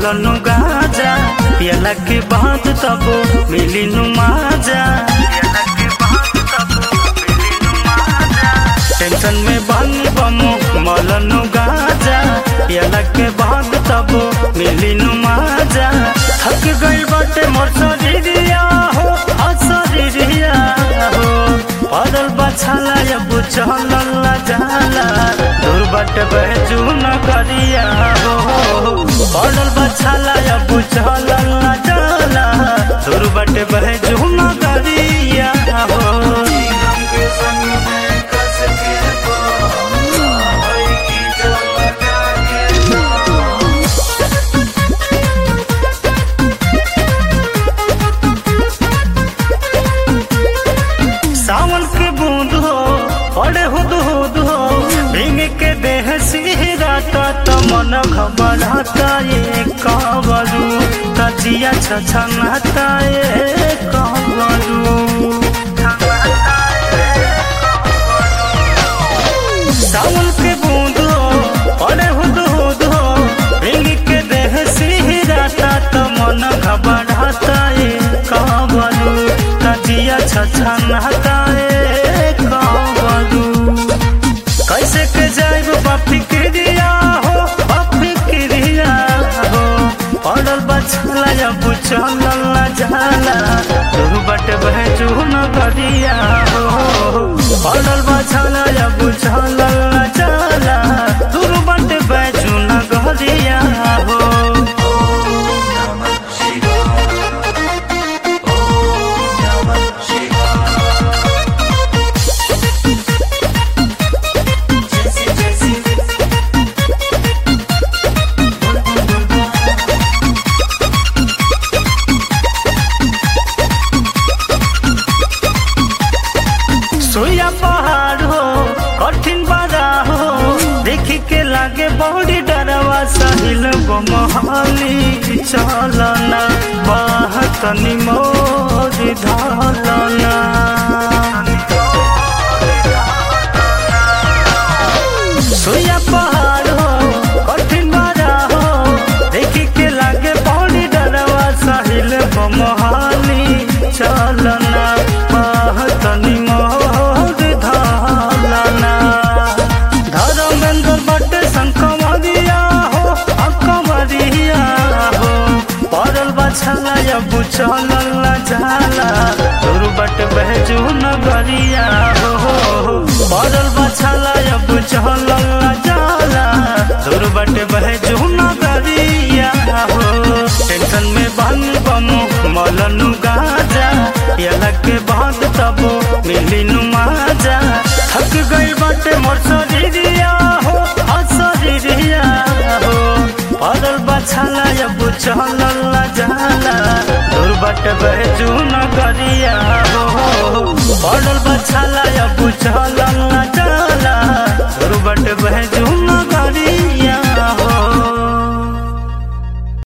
मलनु गाजा पियला के बाद तब मिली नु माजा टेंशन में बन बमो मलनु गाजा पियला के बाद तब मिली नु माजा थक गई बाटे मोर शरीरिया हो आ शरीरिया हो पड़ल बछाला अब चलला जाला दूर बट बहजू न करिया हो पड़ल बछाला अब चलला जाला दूर बट बहजू न करिया हो सावन के बूंद हो पड़े हुद हुद हो भींग के देह सिहराता तो मन घबराता ये कावरू तजिया छछनाता ये कावरू सावन के बूंद हो पड़े हुद हुद हो भींग के देह सिहराता तो मन घबराता ये कावरू तजिया छछनाता ये कावरू कैसे के जाएब बापी क्रिया हो बापी क्रिया हो पड़ल बछला अब चलल जाला तू बट बहजू न गरिया हो पड़ल बछला अब चलल जाला तू बट बहजू न गरिया हो सोया पहाड़ हो कठिन बाधा हो देखी के लागे बड़ी डरवा सहिल मोहाली चलना बाहतनी मोर धलना सोया पहाड़ हो कठिन बाधा हो देखी के लागे बड़ी डरवा सहिल मोहाली चलना बाहतनी मोर धलना धर्मेंद्र बटे शंकमरिया हो अकमरिया हो पड़ल बछला अब चलल जाला तोर बट बहजू नगरिया हो पड़ल बछला अब चलल जाला तोर बट बहजू नगरिया हो टेंशन में बन बमो मलनु गाजा पियला के बाद तब मिली नु माजा थक गई बाटे मोर शरीरिया हो आ शरीरिया हो पड़ल बछला अब चलल जाला दूर बट बहजू न गरिया हो पड़ल बछला अब चलल जाला दूर बट बहजू